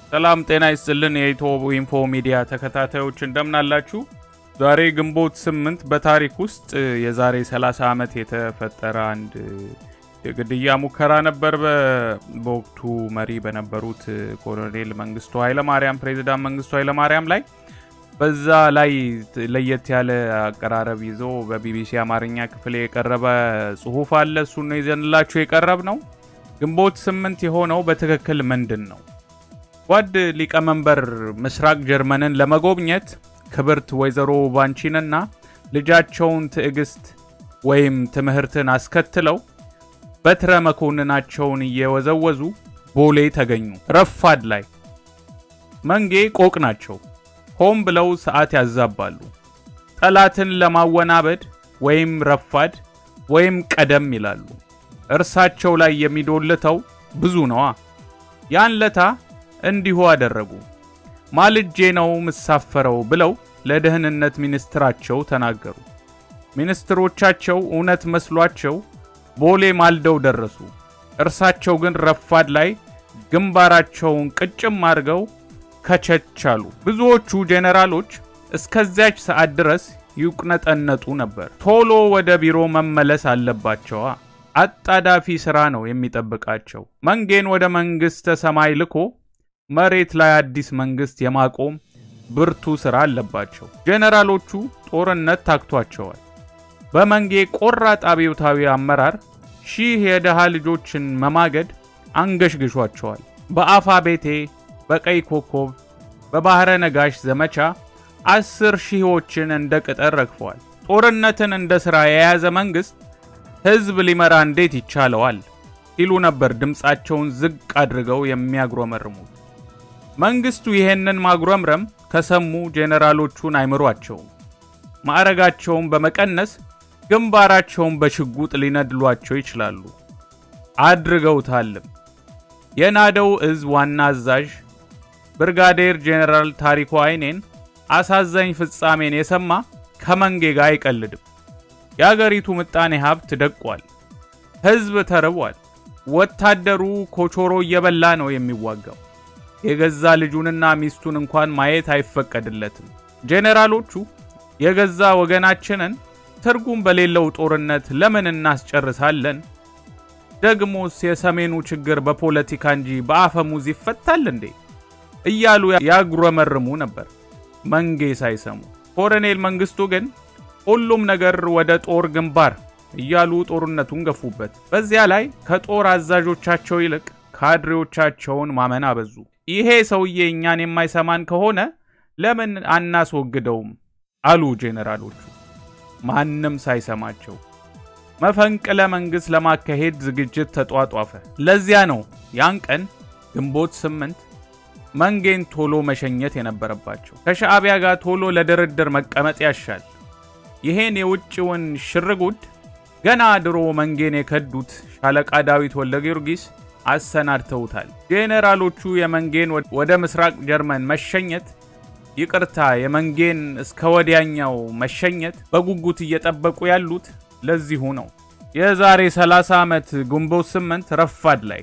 ሰላም ጤና ይስጥልን። የኢትዮ ኢንፎ ሚዲያ ተከታታዮች እንደምናላችሁ። ዛሬ ግንቦት ስምንት በታሪክ ውስጥ የዛሬ 30 ዓመት የተፈጠረ አንድ የግድያ ሙከራ ነበር። በወቅቱ መሪ በነበሩት ኮሎኔል መንግስቱ ኃይለማርያም ፕሬዚዳንት መንግስቱ ኃይለማርያም ላይ በዛ ላይ ለየት ያለ አቀራረብ ይዞ በቢቢሲ አማርኛ ክፍል የቀረበ ጽሁፍ አለ። እሱን ነው ይዘንላችሁ የቀረብ ነው። ግንቦት ስምንት የሆነው በትክክል ምንድን ነው? ጓድ ሊቀመንበር ምስራቅ ጀርመንን ለመጎብኘት ክብርት ወይዘሮ ባንቺንና ልጃቸውን ትዕግስት ወይም ትምህርትን አስከትለው በትረ መኮንናቸውን እየወዘወዙ ቦሌ ተገኙ። ረፋድ ላይ መንጌ ቆቅ ናቸው። ሆም ብለው ሰዓት ያዛባሉ። ጠላትን ለማወናበድ ወይም ረፋድ ወይም ቀደም ይላሉ። እርሳቸው ላይ የሚዶልተው ብዙ ነዋ። ያን ለታ እንዲሁ አደረጉ። ማልጄ ነው ምሳፈረው ብለው ለደህንነት ሚኒስትራቸው ተናገሩ። ሚኒስትሮቻቸው እውነት መስሏቸው ቦሌ ማልደው ደረሱ። እርሳቸው ግን ረፋድ ላይ ግንባራቸውን ቅጭም አድርገው ከቸች አሉ። ብዙዎቹ ጄኔራሎች እስከዚያች ሰዓት ድረስ ይቁነጠነጡ ነበር። ቶሎ ወደ ቢሮ መመለስ አለባቸዋ። አጣዳፊ ሥራ ነው የሚጠብቃቸው። መንጌን ወደ መንግሥተ ሰማይ ልኮ መሬት ላይ አዲስ መንግሥት የማቆም ብርቱ ሥራ አለባቸው። ጄኔራሎቹ ጦርነት ታክቷቸዋል። በመንጌ ቆራጥ አብዮታዊ አመራር ሺህ የድሃ ልጆችን መማገድ አንገሽግሿቸዋል። በአፋ ቤቴ፣ በቀይ ኮከብ፣ በባሕረ ነጋሽ ዘመቻ አስር ሺዎችን እንደ ቅጠር ረግፈዋል። ጦርነትን እንደ ሥራ የያዘ መንግሥት ሕዝብ ሊመራ እንዴት ይቻለዋል? ሲሉ ነበር ድምፃቸውን ዝቅ አድርገው የሚያጉረመርሙት። መንግስቱ ይሄንን ማጉረምረም ከሰሙ ጄኔራሎቹን አይምሯቸውም። ማዕረጋቸውን በመቀነስ ግንባራቸውን በሽጉጥ ሊነድሏቸው ይችላሉ። አድርገውታልም። የናደው እዝ ዋና አዛዥ ብርጋዴር ጄኔራል ታሪኩ አይኔን አሳዛኝ ፍጻሜን የሰማ ከመንጌ ጋር አይቀልድም። የአገሪቱ ምጣኔ ሀብት ደቋል። ሕዝብ ተርቧል። ወታደሩ ኮቾሮ እየበላ ነው የሚዋጋው። የገዛ ልጁንና ሚስቱን እንኳን ማየት አይፈቀድለትም። ጄኔራሎቹ የገዛ ወገናችንን ትርጉም በሌለው ጦርነት ለምን እናስጨርሳለን? ደግሞስ የሰሜኑ ችግር በፖለቲካ እንጂ በአፈሙዝ ይፈታል እንዴ? እያሉ ያጉረመርሙ ነበር መንጌ ሳይሰሙ። ኮሎኔል መንግስቱ ግን ሁሉም ነገር ወደ ጦር ግንባር እያሉ ጦርነቱን ገፉበት። በዚያ ላይ ከጦር አዛዦቻቸው ይልቅ ካድሬዎቻቸውን ማመን አበዙ። ይሄ ሰውዬ እኛን የማይሰማን ከሆነ ለምን አናስወግደውም? አሉ ጄኔራሎቹ ማንም ሳይሰማቸው። መፈንቅለ መንግሥት ለማካሄድ ዝግጅት ተጧጧፈ። ለዚያ ነው ያን ቀን ግንቦት ስምንት መንጌን ቶሎ መሸኘት የነበረባቸው። ከሻዕቢያ ጋር ቶሎ ለድርድር መቀመጥ ያሻል። ይሄን የውጭውን ሽርጉድ ገና ድሮ መንጌን የከዱት ሻለቃ ዳዊት ወልደ ጊዮርጊስ አሰናድተውታል። ጄኔራሎቹ የመንጌን ወደ ምስራቅ ጀርመን መሸኘት ይቅርታ፣ የመንጌን እስከ ወዲያኛው መሸኘት በጉጉት እየጠበቁ ያሉት ለዚሁ ነው። የዛሬ 30 ዓመት ግንቦት ስምንት ረፋድ ላይ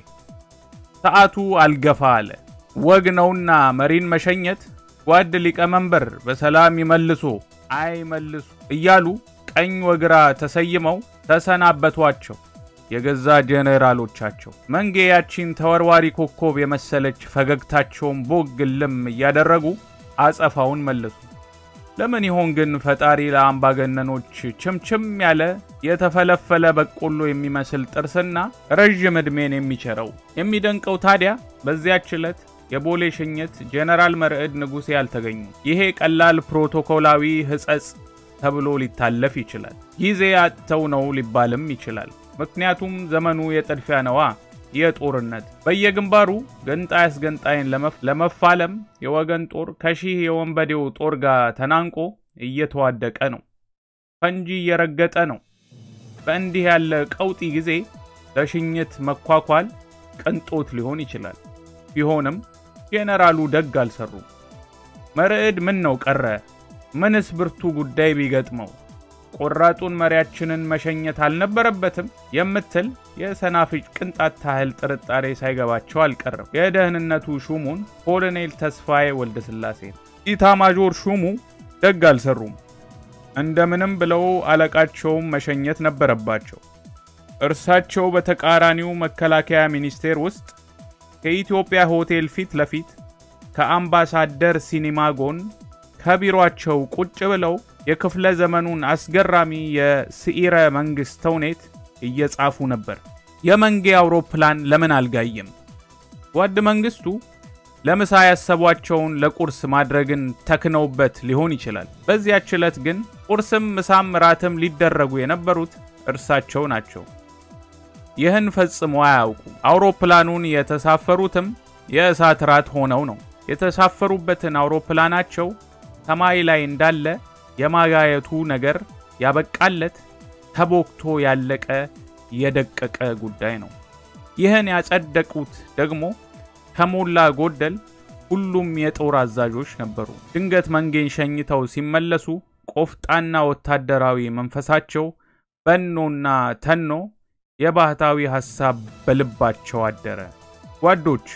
ሰዓቱ አልገፋ አለ። ወግ ነውና መሪን መሸኘት ጓድ ሊቀመንበር በሰላም ይመልሶ አይመልሱ እያሉ ቀኝ ወግራ ተሰይመው ተሰናበቷቸው የገዛ ጄኔራሎቻቸው። መንጌ ያቺን ተወርዋሪ ኮከብ የመሰለች ፈገግታቸውን ቦግ ልም እያደረጉ አጸፋውን መለሱ። ለምን ይሆን ግን ፈጣሪ ለአምባገነኖች ችምችም ያለ የተፈለፈለ በቆሎ የሚመስል ጥርስና ረዥም ዕድሜን የሚቸረው? የሚደንቀው ታዲያ በዚያች ዕለት የቦሌ ሽኝት ጄኔራል መርዕድ ንጉሴ አልተገኙም። ይሄ ቀላል ፕሮቶኮላዊ ሕጸጽ ተብሎ ሊታለፍ ይችላል። ጊዜ አጥተው ነው ሊባልም ይችላል። ምክንያቱም ዘመኑ የጥድፊያ ነዋ፣ የጦርነት በየግንባሩ ገንጣይ አስገንጣይን ለመፋለም የወገን ጦር ከሺህ የወንበዴው ጦር ጋር ተናንቆ እየተዋደቀ ነው፣ ፈንጂ እየረገጠ ነው። በእንዲህ ያለ ቀውጢ ጊዜ ለሽኝት መኳኳል ቅንጦት ሊሆን ይችላል። ቢሆንም ጄኔራሉ ደግ አልሰሩም። መርዕድ ምን ነው ቀረ? ምንስ ብርቱ ጉዳይ ቢገጥመው ቆራጡን መሪያችንን መሸኘት አልነበረበትም የምትል የሰናፍጭ ቅንጣት ታህል ጥርጣሬ ሳይገባቸው አልቀረም። የደህንነቱ ሹሙን ኮሎኔል ተስፋዬ ወልደስላሴ ኢታማዦር ሹሙ ደግ አልሰሩም። እንደምንም ብለው አለቃቸውም መሸኘት ነበረባቸው። እርሳቸው በተቃራኒው መከላከያ ሚኒስቴር ውስጥ ከኢትዮጵያ ሆቴል ፊት ለፊት ከአምባሳደር ሲኒማ ጎን ከቢሮአቸው ቁጭ ብለው የክፍለ ዘመኑን አስገራሚ የስዒረ መንግሥት ተውኔት እየጻፉ ነበር። የመንጌ አውሮፕላን ለምን አልጋየም? ጓድ መንግስቱ ለምሳ ያሰቧቸውን ለቁርስ ማድረግን ተክነውበት ሊሆን ይችላል። በዚያች ዕለት ግን ቁርስም ምሳም ራትም ሊደረጉ የነበሩት እርሳቸው ናቸው። ይህን ፈጽሞ አያውቁ። አውሮፕላኑን የተሳፈሩትም የእሳት ራት ሆነው ነው። የተሳፈሩበትን አውሮፕላናቸው ሰማይ ላይ እንዳለ የማጋየቱ ነገር ያበቃለት ተቦክቶ ያለቀ የደቀቀ ጉዳይ ነው። ይህን ያጸደቁት ደግሞ ከሞላ ጎደል ሁሉም የጦር አዛዦች ነበሩ። ድንገት መንጌን ሸኝተው ሲመለሱ ቆፍጣና ወታደራዊ መንፈሳቸው በኖና ተኖ የባህታዊ ሐሳብ በልባቸው አደረ። ጓዶች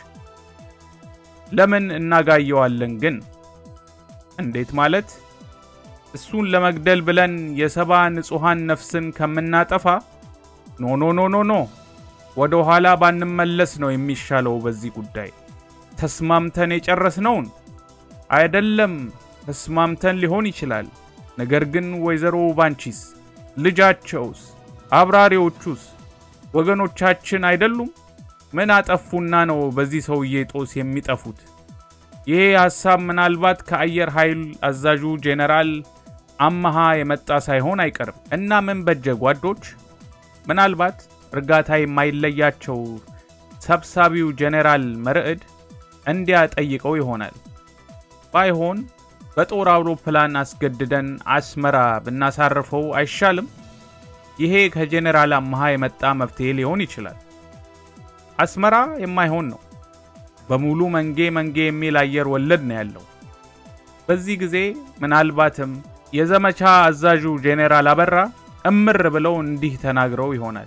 ለምን እናጋየዋለን ግን? እንዴት ማለት? እሱን ለመግደል ብለን የሰባ ንጹሐን ነፍስን ከምናጠፋ ኖ ኖ ኖ ኖ ኖ ወደ ኋላ ባንመለስ ነው የሚሻለው። በዚህ ጉዳይ ተስማምተን የጨረስነውን አይደለም። ተስማምተን ሊሆን ይችላል። ነገር ግን ወይዘሮ ባንቺስ፣ ልጃቸውስ፣ አብራሪዎቹስ ወገኖቻችን አይደሉም? ምን አጠፉና ነው በዚህ ሰውዬ ጦስ የሚጠፉት? ይሄ ሐሳብ ምናልባት ከአየር ኃይል አዛዡ ጄኔራል አመሃ የመጣ ሳይሆን አይቀርም። እና ምን በጀ ጓዶች? ምናልባት እርጋታ የማይለያቸው ሰብሳቢው ጄኔራል መርዕድ እንዲያ ጠይቀው ይሆናል። ባይሆን በጦር አውሮፕላን አስገድደን አስመራ ብናሳርፈው አይሻልም? ይሄ ከጄኔራል አመሃ የመጣ መፍትሄ ሊሆን ይችላል። አስመራ የማይሆን ነው። በሙሉ መንጌ መንጌ የሚል አየር ወለድ ነው ያለው። በዚህ ጊዜ ምናልባትም የዘመቻ አዛዡ ጄኔራል አበራ እምር ብለው እንዲህ ተናግረው ይሆናል።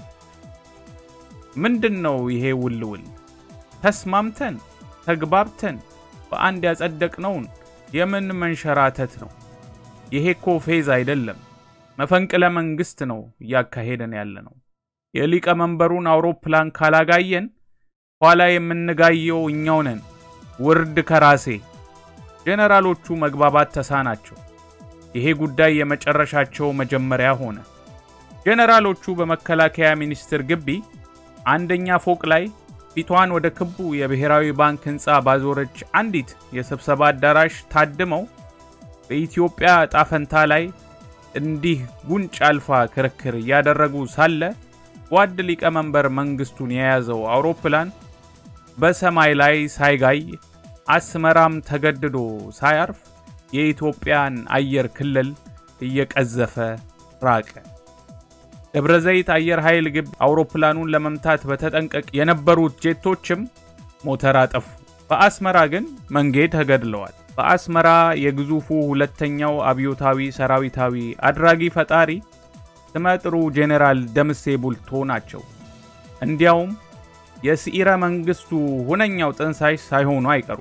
ምንድን ነው ይሄ ውልውል? ተስማምተን ተግባብተን በአንድ ያጸደቅነውን የምን መንሸራተት ነው? ይሄ እኮ ፌዝ አይደለም፣ መፈንቅለ መንግስት ነው እያካሄደን ያለ ነው። የሊቀ መንበሩን አውሮፕላን ካላጋየን ኋላ የምንጋየው እኛው ነን። ውርድ ከራሴ። ጄኔራሎቹ መግባባት ተሳናቸው። ይሄ ጉዳይ የመጨረሻቸው መጀመሪያ ሆነ። ጄኔራሎቹ በመከላከያ ሚኒስቴር ግቢ አንደኛ ፎቅ ላይ ፊቷን ወደ ክቡ የብሔራዊ ባንክ ሕንፃ ባዞረች አንዲት የስብሰባ አዳራሽ ታድመው በኢትዮጵያ ዕጣ ፈንታ ላይ እንዲህ ጉንጭ አልፋ ክርክር እያደረጉ ሳለ ጓድ ሊቀመንበር መንግስቱን የያዘው አውሮፕላን በሰማይ ላይ ሳይጋይ አስመራም ተገድዶ ሳያርፍ የኢትዮጵያን አየር ክልል እየቀዘፈ ራቀ። ደብረ ዘይት አየር ኃይል ግቢ አውሮፕላኑን ለመምታት በተጠንቀቅ የነበሩት ጄቶችም ሞተር አጠፉ። በአስመራ ግን መንጌ ተገድለዋል። በአስመራ የግዙፉ ሁለተኛው አብዮታዊ ሰራዊታዊ አድራጊ ፈጣሪ ስመጥሩ ጄኔራል ደምሴ ቡልቶ ናቸው። እንዲያውም የስዒረ መንግስቱ ሁነኛው ጥንሳሽ ሳይሆኑ አይቀሩ።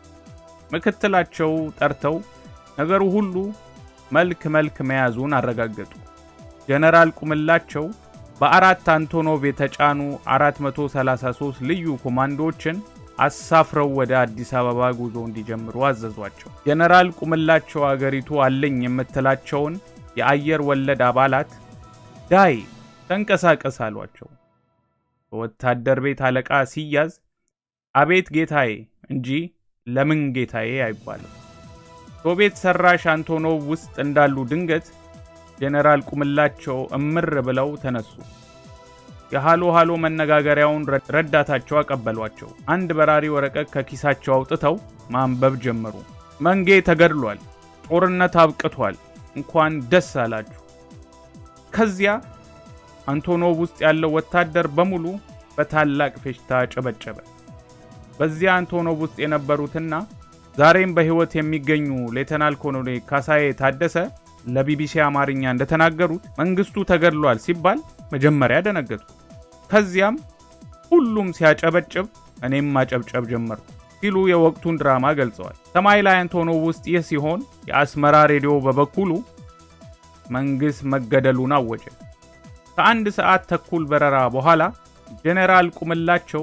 ምክትላቸው ጠርተው ነገሩ ሁሉ መልክ መልክ መያዙን አረጋገጡ። ጄኔራል ቁምላቸው በአራት አንቶኖቭ የተጫኑ 433 ልዩ ኮማንዶዎችን አሳፍረው ወደ አዲስ አበባ ጉዞ እንዲጀምሩ አዘዟቸው። ጄኔራል ቁምላቸው አገሪቱ አለኝ የምትላቸውን የአየር ወለድ አባላት ዳይ ተንቀሳቀስ አሏቸው። በወታደር ቤት አለቃ ሲያዝ አቤት ጌታዬ እንጂ ለምን ጌታዬ አይባልም። ሶቪየት ሰራሽ አንቶኖቭ ውስጥ እንዳሉ ድንገት ጄኔራል ቁምላቸው እምር ብለው ተነሱ። የሃሎ ሃሎ መነጋገሪያውን ረዳታቸው አቀበሏቸው። አንድ በራሪ ወረቀት ከኪሳቸው አውጥተው ማንበብ ጀመሩ። መንጌ ተገድሏል፣ ጦርነት አብቅቷል፣ እንኳን ደስ አላችሁ። ከዚያ አንቶኖቭ ውስጥ ያለው ወታደር በሙሉ በታላቅ ፌሽታ ጨበጨበ። በዚያ አንቶኖቭ ውስጥ የነበሩትና ዛሬም በሕይወት የሚገኙ ሌተናል ኮሎኔል ካሳዬ ታደሰ ለቢቢሲ አማርኛ እንደተናገሩት መንግስቱ ተገድሏል ሲባል መጀመሪያ ደነገጡ። ከዚያም ሁሉም ሲያጨበጭብ እኔም ማጨብጨብ ጀመርኩ ሲሉ የወቅቱን ድራማ ገልጸዋል። ሰማይ ላይ አንቶኖቭ ውስጥ ይህ ሲሆን የአስመራ ሬዲዮ በበኩሉ መንግሥት መገደሉን አወጀ። ከአንድ ሰዓት ተኩል በረራ በኋላ ጄኔራል ቁምላቸው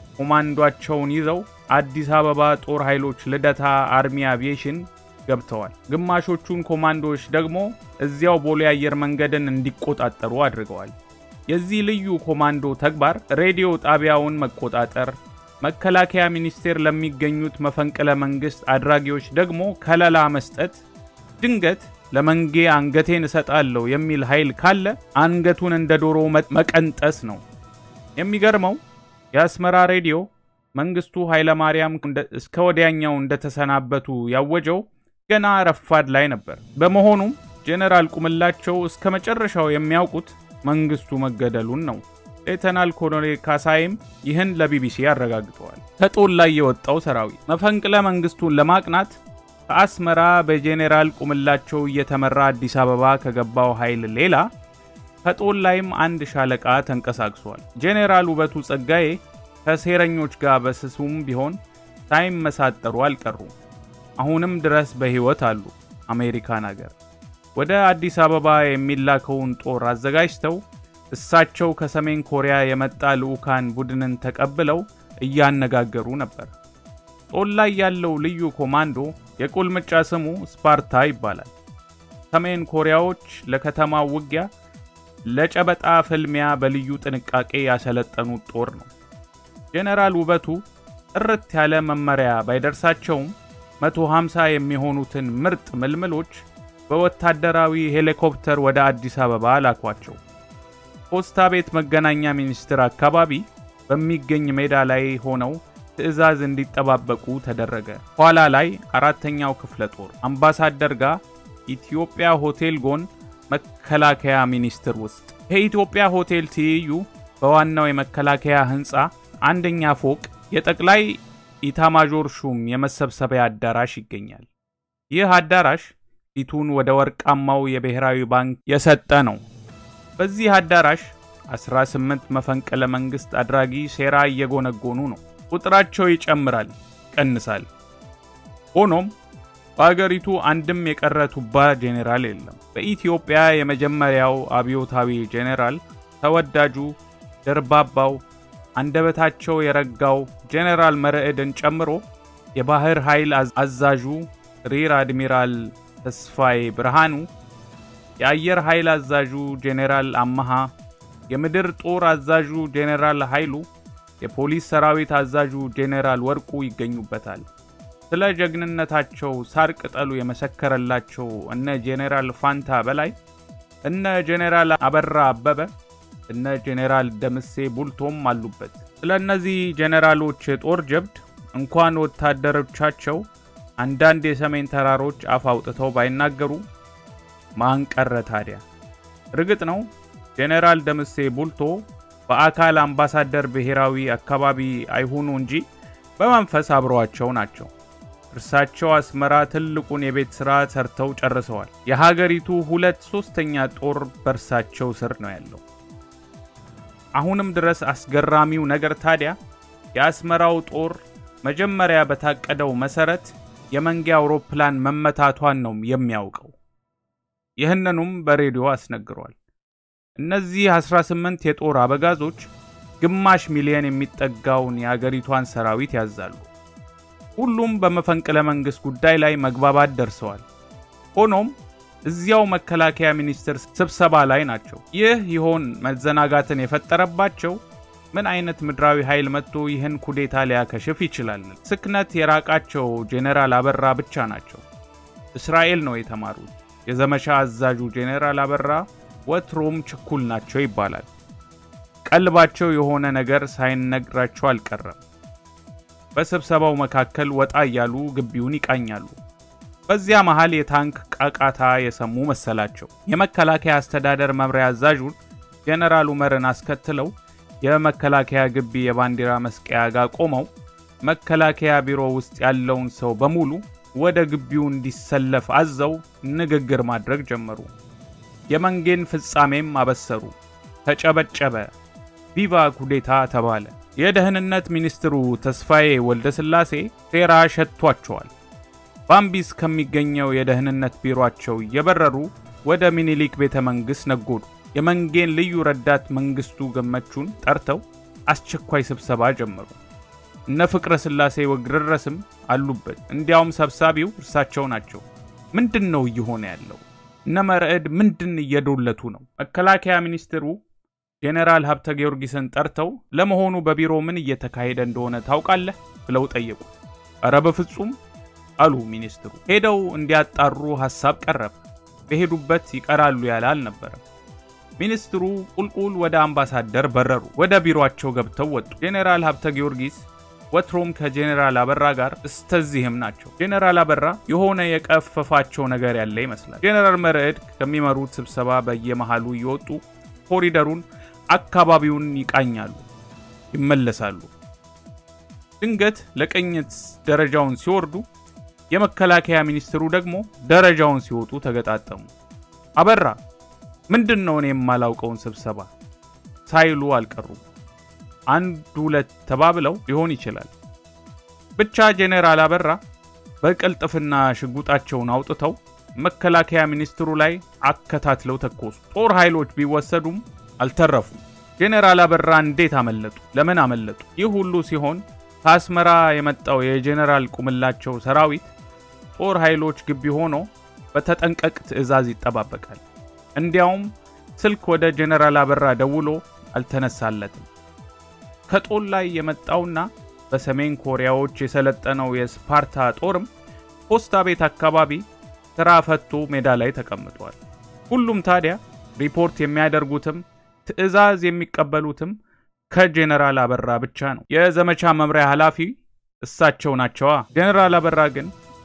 ኮማንዷቸውን ይዘው አዲስ አበባ ጦር ኃይሎች ልደታ አርሚ አቪዬሽን ገብተዋል። ግማሾቹን ኮማንዶዎች ደግሞ እዚያው ቦሌ አየር መንገድን እንዲቆጣጠሩ አድርገዋል። የዚህ ልዩ ኮማንዶ ተግባር ሬዲዮ ጣቢያውን መቆጣጠር፣ መከላከያ ሚኒስቴር ለሚገኙት መፈንቅለ መንግስት አድራጊዎች ደግሞ ከለላ መስጠት፣ ድንገት ለመንጌ አንገቴን እሰጣለሁ የሚል ኃይል ካለ አንገቱን እንደ ዶሮ መቀንጠስ ነው። የሚገርመው የአስመራ ሬዲዮ መንግስቱ ኃይለማርያም እስከ ወዲያኛው እንደተሰናበቱ ያወጀው ገና ረፋድ ላይ ነበር። በመሆኑም ጄኔራል ቁምላቸው እስከ መጨረሻው የሚያውቁት መንግስቱ መገደሉን ነው። ሌተናል ኮሎኔል ካሳይም ይህን ለቢቢሲ አረጋግጠዋል። ከጦል ላይ የወጣው ሰራዊት መፈንቅለ መንግስቱን ለማቅናት ከአስመራ በጄኔራል ቁምላቸው እየተመራ አዲስ አበባ ከገባው ኃይል ሌላ ከጦል ላይም አንድ ሻለቃ ተንቀሳቅሷል። ጄኔራል ውበቱ ጸጋዬ ከሴረኞች ጋር በስሱም ቢሆን ሳይመሳጠሩ አልቀሩም። አሁንም ድረስ በሕይወት አሉ። አሜሪካን አገር ወደ አዲስ አበባ የሚላከውን ጦር አዘጋጅተው እሳቸው ከሰሜን ኮሪያ የመጣ ልዑካን ቡድንን ተቀብለው እያነጋገሩ ነበር። ጦል ላይ ያለው ልዩ ኮማንዶ የቁልምጫ ስሙ ስፓርታ ይባላል። ሰሜን ኮሪያዎች ለከተማው ውጊያ ለጨበጣ ፍልሚያ በልዩ ጥንቃቄ ያሰለጠኑት ጦር ነው። ጄኔራል ውበቱ ጥርት ያለ መመሪያ ባይደርሳቸውም 150 የሚሆኑትን ምርጥ ምልምሎች በወታደራዊ ሄሊኮፕተር ወደ አዲስ አበባ ላኳቸው። ፖስታ ቤት መገናኛ ሚኒስቴር አካባቢ በሚገኝ ሜዳ ላይ ሆነው ትዕዛዝ እንዲጠባበቁ ተደረገ። ኋላ ላይ አራተኛው ክፍለ ጦር አምባሳደር ጋር ኢትዮጵያ ሆቴል ጎን መከላከያ ሚኒስቴር ውስጥ ከኢትዮጵያ ሆቴል ትይዩ በዋናው የመከላከያ ሕንፃ አንደኛ ፎቅ የጠቅላይ ኢታማዦር ሹም የመሰብሰቢያ አዳራሽ ይገኛል። ይህ አዳራሽ ፊቱን ወደ ወርቃማው የብሔራዊ ባንክ የሰጠ ነው። በዚህ አዳራሽ 18 መፈንቅለ መንግሥት አድራጊ ሴራ እየጎነጎኑ ነው። ቁጥራቸው ይጨምራል፣ ይቀንሳል። ሆኖም በአገሪቱ አንድም የቀረ ቱባ ጄኔራል የለም። በኢትዮጵያ የመጀመሪያው አብዮታዊ ጄኔራል ተወዳጁ ደርባባው አንደበታቸው የረጋው ጄኔራል መርዕድን ጨምሮ የባህር ኃይል አዛዡ ሪር አድሚራል ተስፋዬ ብርሃኑ፣ የአየር ኃይል አዛዡ ጄኔራል አመሃ፣ የምድር ጦር አዛዡ ጄኔራል ኃይሉ፣ የፖሊስ ሰራዊት አዛዡ ጄኔራል ወርቁ ይገኙበታል። ስለ ጀግንነታቸው ሳር ቅጠሉ የመሰከረላቸው እነ ጄኔራል ፋንታ በላይ፣ እነ ጄኔራል አበራ አበበ፣ እነ ጄኔራል ደምሴ ቡልቶም አሉበት። ስለ እነዚህ ጄኔራሎች የጦር ጀብድ እንኳን ወታደሮቻቸው አንዳንድ የሰሜን ተራሮች አፍ አውጥተው ባይናገሩ ማን ቀረ ታዲያ? እርግጥ ነው ጄኔራል ደምሴ ቡልቶ በአካል አምባሳደር ብሔራዊ አካባቢ አይሁኑ እንጂ በመንፈስ አብረዋቸው ናቸው። እርሳቸው አስመራ ትልቁን የቤት ሥራ ሰርተው ጨርሰዋል። የሀገሪቱ ሁለት ሦስተኛ ጦር በእርሳቸው ስር ነው ያለው። አሁንም ድረስ አስገራሚው ነገር ታዲያ የአስመራው ጦር መጀመሪያ በታቀደው መሠረት የመንጌ አውሮፕላን መመታቷን ነው የሚያውቀው። ይህንኑም በሬዲዮ አስነግሯል። እነዚህ 18 የጦር አበጋዞች ግማሽ ሚሊዮን የሚጠጋውን የአገሪቷን ሰራዊት ያዛሉ። ሁሉም በመፈንቅለ መንግሥት ጉዳይ ላይ መግባባት ደርሰዋል። ሆኖም እዚያው መከላከያ ሚኒስቴር ስብሰባ ላይ ናቸው። ይህ ይሆን መዘናጋትን የፈጠረባቸው? ምን አይነት ምድራዊ ኃይል መጥቶ ይህን ኩዴታ ሊያከሽፍ ይችላል? ስክነት የራቃቸው ጄኔራል አበራ ብቻ ናቸው። እስራኤል ነው የተማሩት። የዘመቻ አዛዡ ጄኔራል አበራ ወትሮም ችኩል ናቸው ይባላል። ቀልባቸው የሆነ ነገር ሳይነግራቸው አልቀረም። በስብሰባው መካከል ወጣ እያሉ ግቢውን ይቃኛሉ። በዚያ መሃል የታንክ ቃቃታ የሰሙ መሰላቸው። የመከላከያ አስተዳደር መምሪያ አዛዡን ጄኔራል ኡመርን አስከትለው የመከላከያ ግቢ የባንዲራ መስቀያ ጋር ቆመው መከላከያ ቢሮ ውስጥ ያለውን ሰው በሙሉ ወደ ግቢው እንዲሰለፍ አዘው ንግግር ማድረግ ጀመሩ። የመንጌን ፍጻሜም አበሰሩ። ተጨበጨበ። ቪቫ ኩዴታ ተባለ። የደህንነት ሚኒስትሩ ተስፋዬ ወልደስላሴ ሴራ ሸቷቸዋል። ባምቢስ ከሚገኘው የደህንነት ቢሮአቸው እየበረሩ ወደ ሚኒሊክ ቤተ መንግሥት ነጎዱ። የመንጌን ልዩ ረዳት መንግስቱ ገመቹን ጠርተው አስቸኳይ ስብሰባ ጀመሩ። እነ ፍቅረ ሥላሴ ወግረረስም አሉበት። እንዲያውም ሰብሳቢው እርሳቸው ናቸው። ምንድን ነው እየሆነ ያለው? እነ መርዕድ ምንድን እየዶለቱ ነው? መከላከያ ሚኒስትሩ ጄኔራል ሀብተ ጊዮርጊስን ጠርተው ለመሆኑ በቢሮ ምን እየተካሄደ እንደሆነ ታውቃለህ ብለው ጠየቁ። እረ በፍጹም አሉ ሚኒስትሩ። ሄደው እንዲያጣሩ ሐሳብ ቀረበ። በሄዱበት ይቀራሉ ያለ አልነበረም። ሚኒስትሩ ቁልቁል ወደ አምባሳደር በረሩ። ወደ ቢሮአቸው ገብተው ወጡ። ጄኔራል ሀብተ ጊዮርጊስ ወትሮም ከጄኔራል አበራ ጋር እስተዚህም ናቸው። ጄኔራል አበራ የሆነ የቀፈፋቸው ነገር ያለ ይመስላል። ጄኔራል መርዕድ ከሚመሩት ስብሰባ በየመሃሉ እየወጡ ኮሪደሩን፣ አካባቢውን ይቃኛሉ፣ ይመለሳሉ። ድንገት ለቅኝት ደረጃውን ሲወርዱ የመከላከያ ሚኒስትሩ ደግሞ ደረጃውን ሲወጡ ተገጣጠሙ። አበራ ምንድን ነው እኔ የማላውቀውን ስብሰባ ሳይሉ አልቀሩም። አንድ ሁለት ተባብለው ሊሆን ይችላል። ብቻ ጄኔራል አበራ በቅልጥፍና ሽጉጣቸውን አውጥተው መከላከያ ሚኒስትሩ ላይ አከታትለው ተኮሱ። ጦር ኃይሎች ቢወሰዱም አልተረፉም። ጄኔራል አበራ እንዴት አመለጡ? ለምን አመለጡ? ይህ ሁሉ ሲሆን ከአስመራ የመጣው የጄኔራል ቁምላቸው ሰራዊት ጦር ኃይሎች ግቢ ሆኖ በተጠንቀቅ ትዕዛዝ ይጠባበቃል። እንዲያውም ስልክ ወደ ጄኔራል አበራ ደውሎ አልተነሳለትም። ከጦል ላይ የመጣውና በሰሜን ኮሪያዎች የሰለጠነው የስፓርታ ጦርም ፖስታ ቤት አካባቢ ስራ ፈቶ ሜዳ ላይ ተቀምጧል። ሁሉም ታዲያ ሪፖርት የሚያደርጉትም ትዕዛዝ የሚቀበሉትም ከጄኔራል አበራ ብቻ ነው። የዘመቻ መምሪያ ኃላፊ እሳቸው ናቸዋ። ጄኔራል አበራ ግን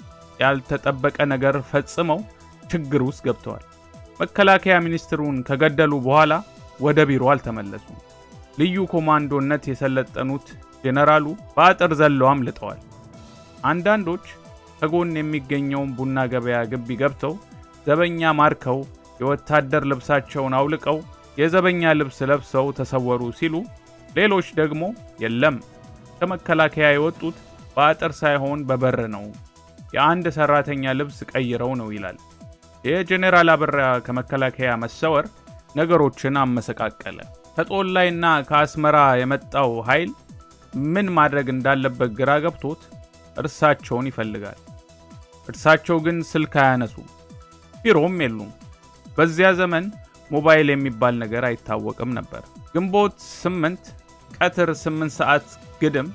ያልተጠበቀ ነገር ፈጽመው ችግር ውስጥ ገብተዋል። መከላከያ ሚኒስትሩን ከገደሉ በኋላ ወደ ቢሮ አልተመለሱም። ልዩ ኮማንዶነት የሰለጠኑት ጄኔራሉ በአጥር ዘለው አምልጠዋል። አንዳንዶች ከጎን የሚገኘውን ቡና ገበያ ግቢ ገብተው ዘበኛ ማርከው የወታደር ልብሳቸውን አውልቀው የዘበኛ ልብስ ለብሰው ተሰወሩ ሲሉ፣ ሌሎች ደግሞ የለም ከመከላከያ የወጡት በአጥር ሳይሆን በበር ነው፣ የአንድ ሰራተኛ ልብስ ቀይረው ነው ይላል። የጄኔራል አበራ ከመከላከያ መሰወር ነገሮችን አመሰቃቀለ። ከጦል ላይና ከአስመራ የመጣው ኃይል ምን ማድረግ እንዳለበት ግራ ገብቶት እርሳቸውን ይፈልጋል። እርሳቸው ግን ስልክ አያነሱም፣ ቢሮም የሉም። በዚያ ዘመን ሞባይል የሚባል ነገር አይታወቅም ነበር። ግንቦት ስምንት ቀትር ስምንት ሰዓት ግድም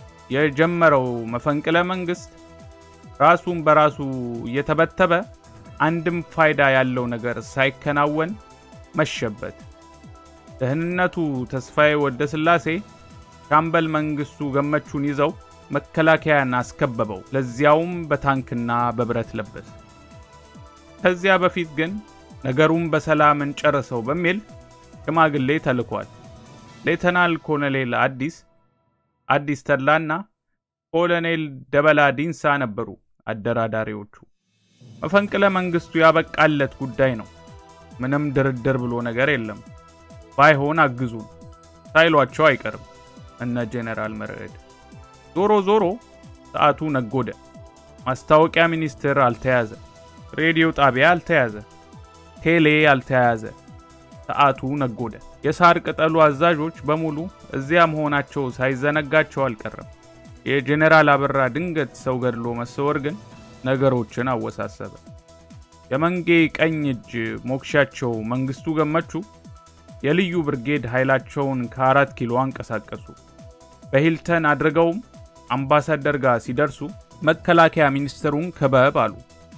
የጀመረው መፈንቅለ መንግስት ራሱን በራሱ እየተበተበ አንድም ፋይዳ ያለው ነገር ሳይከናወን መሸበት። ደህንነቱ ተስፋዬ ወደ ስላሴ ሻምበል መንግስቱ ገመቹን ይዘው መከላከያን አስከበበው፣ ለዚያውም በታንክና በብረት ለበስ። ከዚያ በፊት ግን ነገሩን በሰላም እንጨርሰው በሚል ሽማግሌ ተልኳል። ሌተናል ኮሎኔል አዲስ አዲስ ተድላና ኮሎኔል ደበላ ዲንሳ ነበሩ አደራዳሪዎቹ። መፈንቅለ መንግስቱ ያበቃለት ጉዳይ ነው። ምንም ድርድር ብሎ ነገር የለም። ባይሆን አግዙን ሳይሏቸው አይቀርም እነ ጄኔራል መርዕድ። ዞሮ ዞሮ ሰዓቱ ነጎደ። ማስታወቂያ ሚኒስቴር አልተያዘ፣ ሬዲዮ ጣቢያ አልተያዘ፣ ቴሌ አልተያዘ። ሰዓቱ ነጎደ። የሳር ቅጠሉ አዛዦች በሙሉ እዚያ መሆናቸው ሳይዘነጋቸው አልቀረም። የጄኔራል አበራ ድንገት ሰው ገድሎ መሰወር ግን ነገሮችን አወሳሰበ። የመንጌ ቀኝ እጅ ሞክሻቸው መንግስቱ ገመቹ የልዩ ብርጌድ ኃይላቸውን ከአራት ኪሎ አንቀሳቀሱ። በሂልተን አድርገውም አምባሳደር ጋር ሲደርሱ መከላከያ ሚኒስትሩን ክበብ አሉ።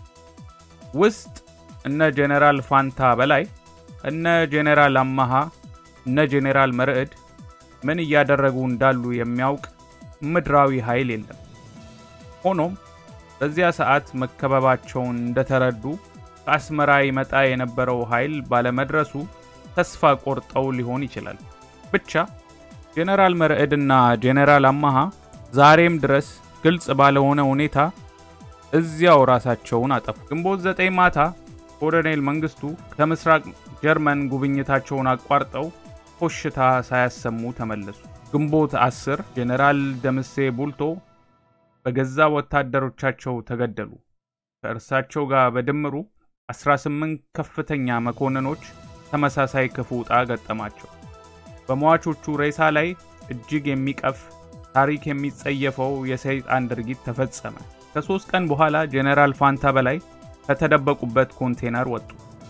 ውስጥ እነ ጄኔራል ፋንታ በላይ፣ እነ ጄኔራል አማሃ፣ እነ ጄኔራል መርዕድ ምን እያደረጉ እንዳሉ የሚያውቅ ምድራዊ ኃይል የለም። ሆኖም በዚያ ሰዓት መከበባቸውን እንደተረዱ ከአስመራ ይመጣ የነበረው ኃይል ባለመድረሱ ተስፋ ቆርጠው ሊሆን ይችላል። ብቻ ጄኔራል መርዕድና ጄኔራል አማሃ ዛሬም ድረስ ግልጽ ባለሆነ ሁኔታ እዚያው ራሳቸውን አጠፉ። ግንቦት ዘጠኝ ማታ ኮሎኔል መንግስቱ ከምስራቅ ጀርመን ጉብኝታቸውን አቋርጠው ኮሽታ ሳያሰሙ ተመለሱ። ግንቦት 10 ጄኔራል ደምሴ ቡልቶ በገዛ ወታደሮቻቸው ተገደሉ። ከእርሳቸው ጋር በድምሩ 18 ከፍተኛ መኮንኖች ተመሳሳይ ክፉ ዕጣ ገጠማቸው። በሟቾቹ ሬሳ ላይ እጅግ የሚቀፍ ታሪክ የሚጸየፈው የሰይጣን ድርጊት ተፈጸመ። ከሶስት ቀን በኋላ ጄኔራል ፋንታ በላይ ከተደበቁበት ኮንቴነር ወጡ።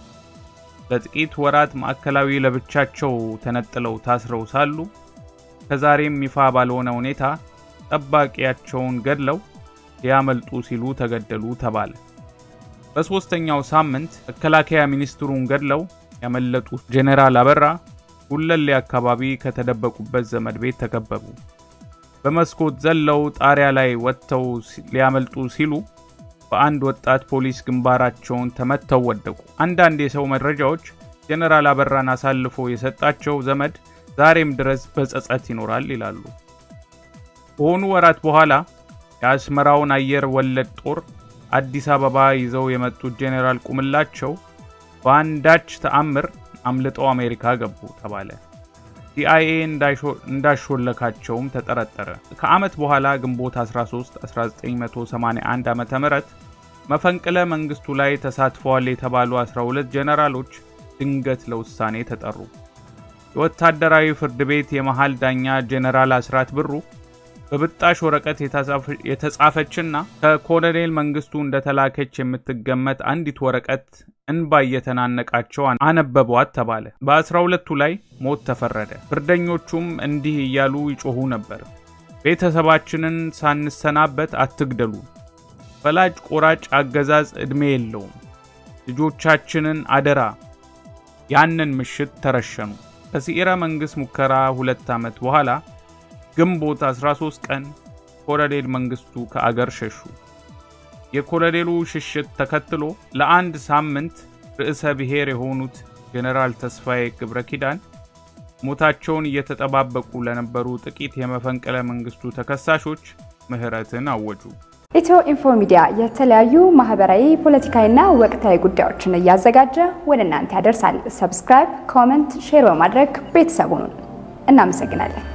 ለጥቂት ወራት ማዕከላዊ ለብቻቸው ተነጥለው ታስረው ሳሉ ከዛሬም ይፋ ባልሆነ ሁኔታ ጠባቂያቸውን ገድለው ሊያመልጡ ሲሉ ተገደሉ ተባለ። በሦስተኛው ሳምንት መከላከያ ሚኒስትሩን ገድለው ያመለጡት ጄኔራል አበራ ጉለሌ አካባቢ ከተደበቁበት ዘመድ ቤት ተከበቡ። በመስኮት ዘለው ጣሪያ ላይ ወጥተው ሊያመልጡ ሲሉ በአንድ ወጣት ፖሊስ ግንባራቸውን ተመተው ወደቁ። አንዳንድ የሰው መረጃዎች ጄኔራል አበራን አሳልፎ የሰጣቸው ዘመድ ዛሬም ድረስ በጸጸት ይኖራል ይላሉ። ከሆኑ ወራት በኋላ የአስመራውን አየር ወለድ ጦር አዲስ አበባ ይዘው የመጡት ጄኔራል ቁምላቸው በአንዳች ተአምር አምልጠው አሜሪካ ገቡ ተባለ። ሲአይኤ እንዳሾለካቸውም ተጠረጠረ። ከዓመት በኋላ ግንቦት 13 1981 ዓ.ም መፈንቅለ መንግስቱ ላይ ተሳትፈዋል የተባሉ 12 ጄኔራሎች ድንገት ለውሳኔ ተጠሩ። የወታደራዊ ፍርድ ቤት የመሃል ዳኛ ጄኔራል አስራት ብሩ በብጣሽ ወረቀት የተጻፈችና ከኮሎኔል መንግስቱ እንደተላከች የምትገመት አንዲት ወረቀት እንባ እየተናነቃቸው አነበቧት ተባለ። በአስራ ሁለቱ ላይ ሞት ተፈረደ። ፍርደኞቹም እንዲህ እያሉ ይጮኹ ነበር። ቤተሰባችንን ሳንሰናበት አትግደሉ። ፈላጭ ቆራጭ አገዛዝ ዕድሜ የለውም። ልጆቻችንን አደራ። ያንን ምሽት ተረሸኑ። ከሲኢረ መንግስት ሙከራ ሁለት ዓመት በኋላ ግንቦት 13 ቀን ኮሎኔል መንግስቱ ከአገር ሸሹ። የኮሎኔሉ ሽሽት ተከትሎ ለአንድ ሳምንት ርዕሰ ብሔር የሆኑት ጄኔራል ተስፋዬ ገብረ ኪዳን ሞታቸውን እየተጠባበቁ ለነበሩ ጥቂት የመፈንቅለ መንግስቱ ተከሳሾች ምህረትን አወጁ። ኢትዮ ኢንፎ ሚዲያ የተለያዩ ማህበራዊ፣ ፖለቲካዊና ወቅታዊ ጉዳዮችን እያዘጋጀ ወደ እናንተ ያደርሳል። ሰብስክራይብ፣ ኮመንት፣ ሼር በማድረግ ቤተሰቡን እናመሰግናለን።